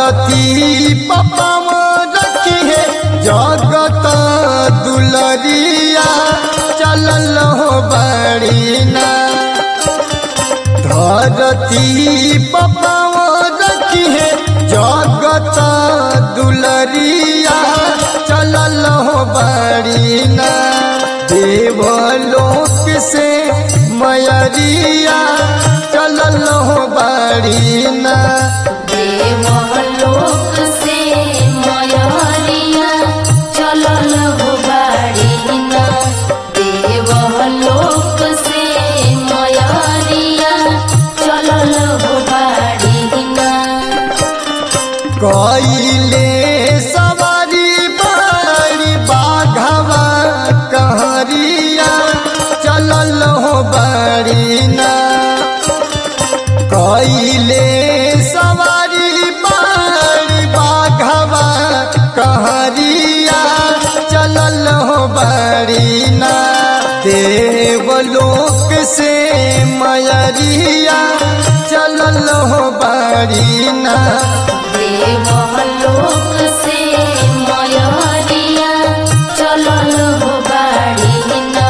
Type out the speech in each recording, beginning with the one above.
धरती पपम रखी है जगत दुलरिया चलल हो बड़ी ना धरती पपम रखी है जगत दुलरिया चलल हो बड़ी ना देवलोक से मयरिया चलल हो बड़ी ना देवलोक से मयरिया चलल हो बाड़ी ना देवलोक से मयरिया चलल हो बाड़ी ना कइले सवारी बड़ी बाघवा कहरिया चलल हो बड़ी ना कइले सवारी बड़ी बाघवा कहरिया चलल हो बड़ी ना देवलोक से मयरिया चलल हो बड़ी ना देवलोक से मयरिया चलल हो बाड़ी ना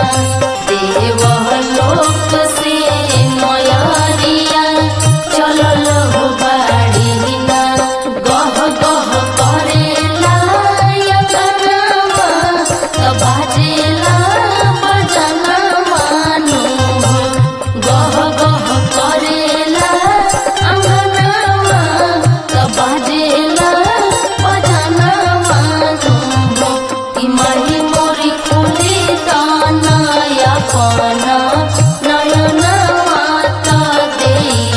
देवलोक से मयरिया चलल हो बाड़ी ना गह गह करेला यतनमा त बाजेला बजनमा नु गह गह करेला अंगनमा त बाजेला बजनमा नु कि माही मोरी खुले दाना पाना नयना माता दे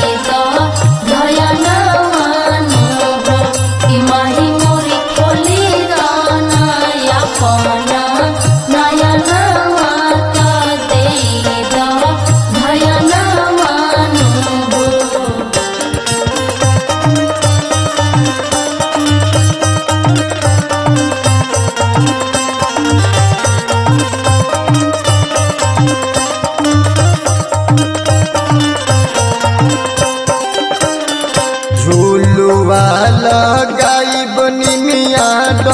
दयना मानु कि माही मोरी खुले दाना पाना नयना माता दे दयना मानु झूलुआ लगाइब निमिया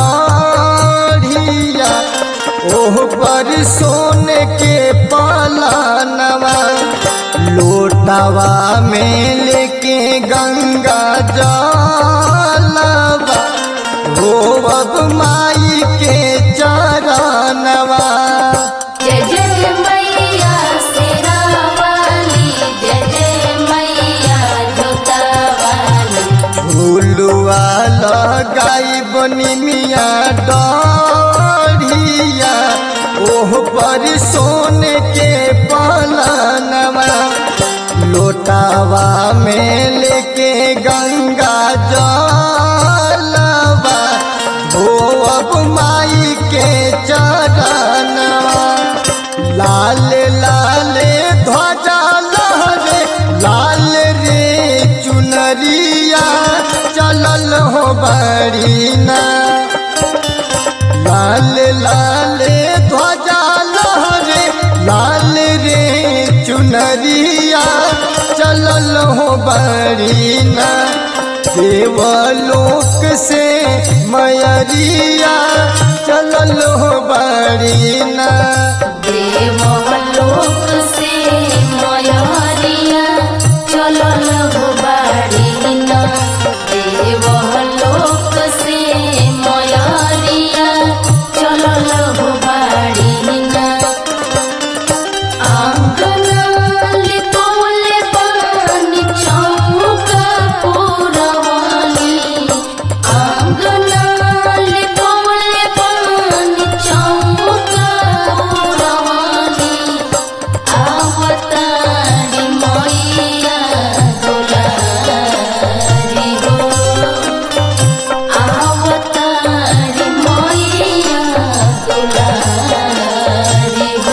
डढ़िया ओह पर सोने के पलानवा लोटावा में लेके गंगा जलवा हो अब माई के चरणवा जय जय मैया शेरावाली जय जय मैया जोतावाली झूलुआ लगाई बनी मिया डढ़िया ओह पर सोने के पलनवा लोटावा में लेके गंगा जलवा हो अब माई के चरणवा लाल लाल ध्वजा लहरे लाल रे चुनरिया चलल हो बड़ी ना लाल लाल ध्वजा लहरे लाल रे चुनरिया चलल हो बड़ी ना देवलोक से मयरिया चलल हो बड़ी ना देवलोक से मयरिया चलल हो बाड़ी ना देवलोक से मयरिया चलल हो बाड़ी ना आंगना लिपौले पानी चौका पुरवानी आंगना लिपौले पानी चौका पुरवानी आवतारी मैया दुलारी हो आवतारी मैया दुलारी हो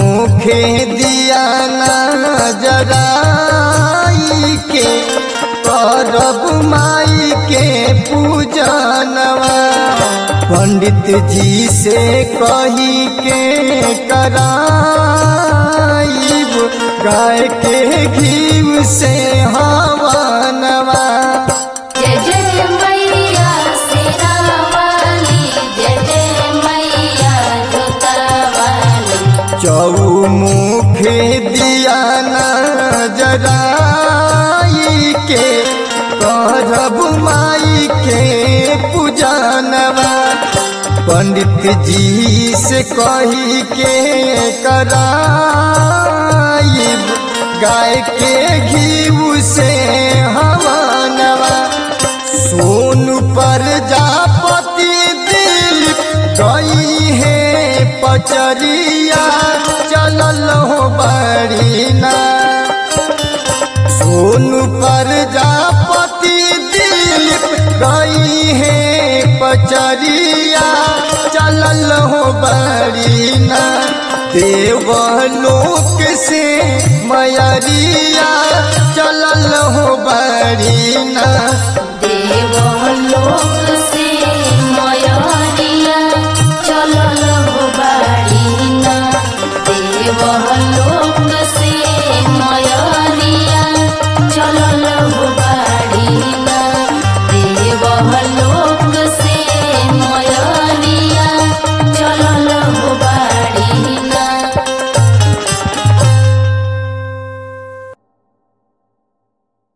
चौमुखे दिया नजराई के करब माई के पूजनवा पंडित जी से कही के कराइब गाय के घीव से हवनवा जय जय मैया शेरावाली जय जय मैया जोतावाली चौमुख दिया जराई के करब माई के पूजनवा पंडित जी से कही के कराइब गाय के घीव से हवनवा सोन पर जापति दिल गई है पचरिया चलल हो बड़ीना सोन पर जापति दिल गई है पचरिया चलल हो बड़ीना देवलोक से मयरिया चलल हो बड़ीना